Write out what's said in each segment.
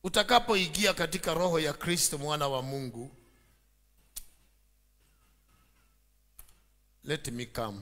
utakapoingia katika roho ya Kristo mwana wa Mungu, let me come.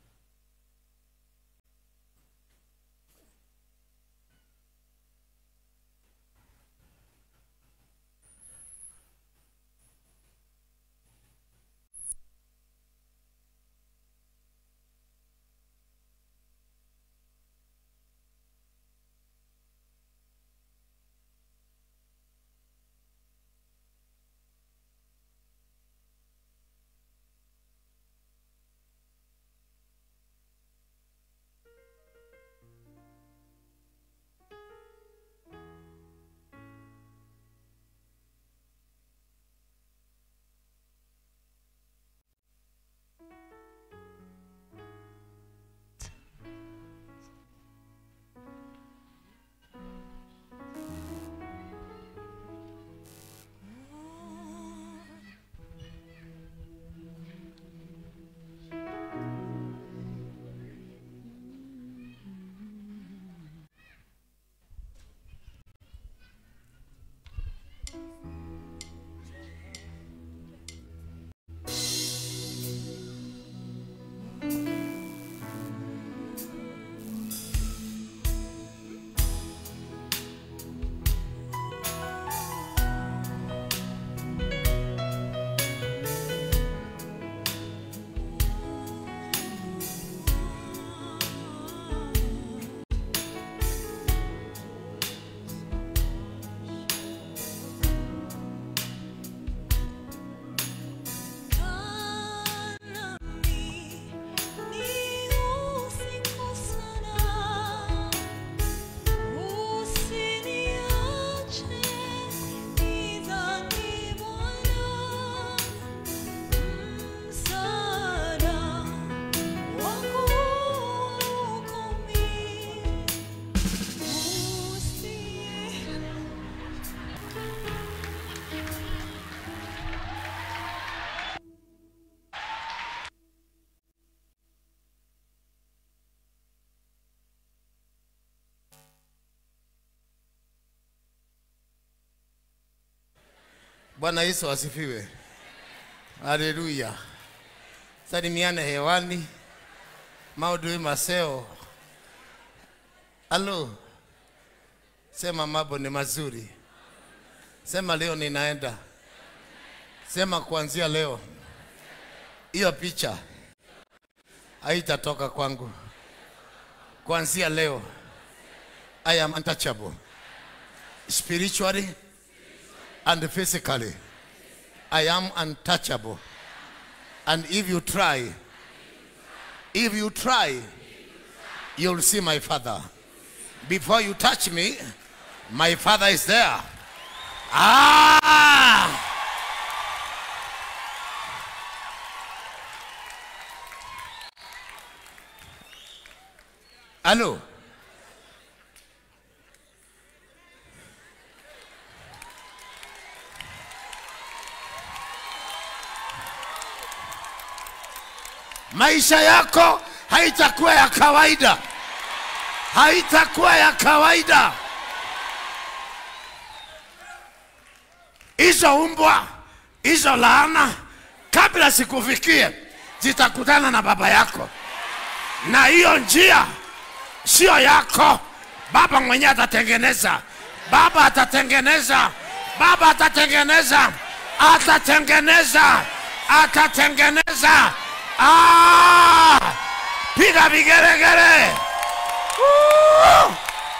Bwana Yesu asifiwe. Haleluya. Salimiane hewani. Maudhui Maseo. Halo. Sema mambo ni mazuri. Sema leo ninaenda. Sema kuanzia leo. Hiyo picha haitatoka kwangu. Kuanzia leo I am untouchable. Spiritually and physically. I am untouchable. And if you try, if you try, you'll see my father. Before you touch me, my father is there. Ah! Hello. maisha yako haitakuwa ya kawaida, haitakuwa ya kawaida. Hizo umbwa, hizo laana, kabla sikufikie, zitakutana na baba yako, na hiyo njia sio yako. Baba mwenyewe atatengeneza, baba atatengeneza, baba atatengeneza, atatengeneza, atatengeneza. Ah! Piga vigelegele. Woo!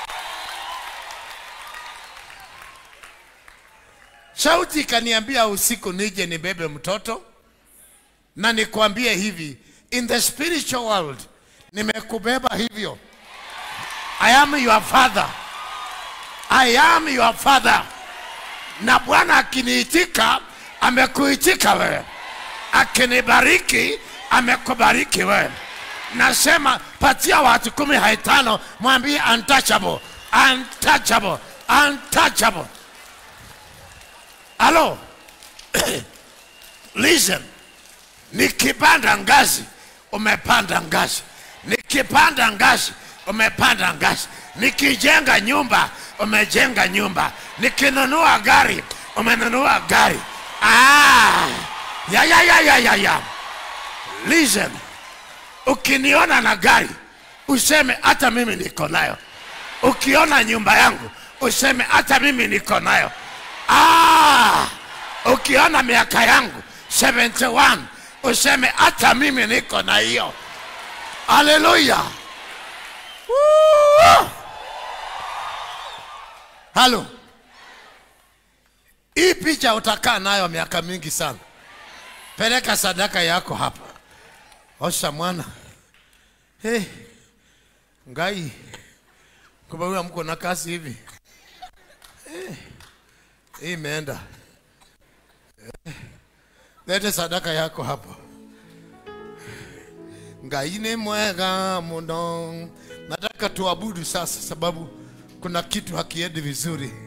Sauti ikaniambia usiku nije nibebe mtoto na nikwambie hivi, in the spiritual world nimekubeba hivyo. I am your father. I am your father. Na Bwana akiniitika, amekuitika wewe. Akinibariki, amekubariki wewe. Nasema patia watu kumi haitano, mwambie untouchable, untouchable, untouchable. Halo, listen, nikipanda ngazi umepanda ngazi, nikipanda ngazi umepanda ngazi. nikijenga nyumba umejenga nyumba nikinunua gari umenunua gari ah, ya, ya, ya, ya, ya, ya. Listen, ukiniona na gari useme hata mimi niko nayo ukiona nyumba yangu useme hata mimi niko nayo ah, ukiona miaka yangu 71 useme hata mimi niko na hiyo haleluya Woo! halo hii picha utakaa nayo miaka mingi sana peleka sadaka yako hapa osha mwana hey, ngai kumbe huyo mko na kazi hivi hey, hii imeenda Eh, lete sadaka yako hapa ngai ni mwega muno nataka tuabudu sasa sababu kuna kitu hakiendi vizuri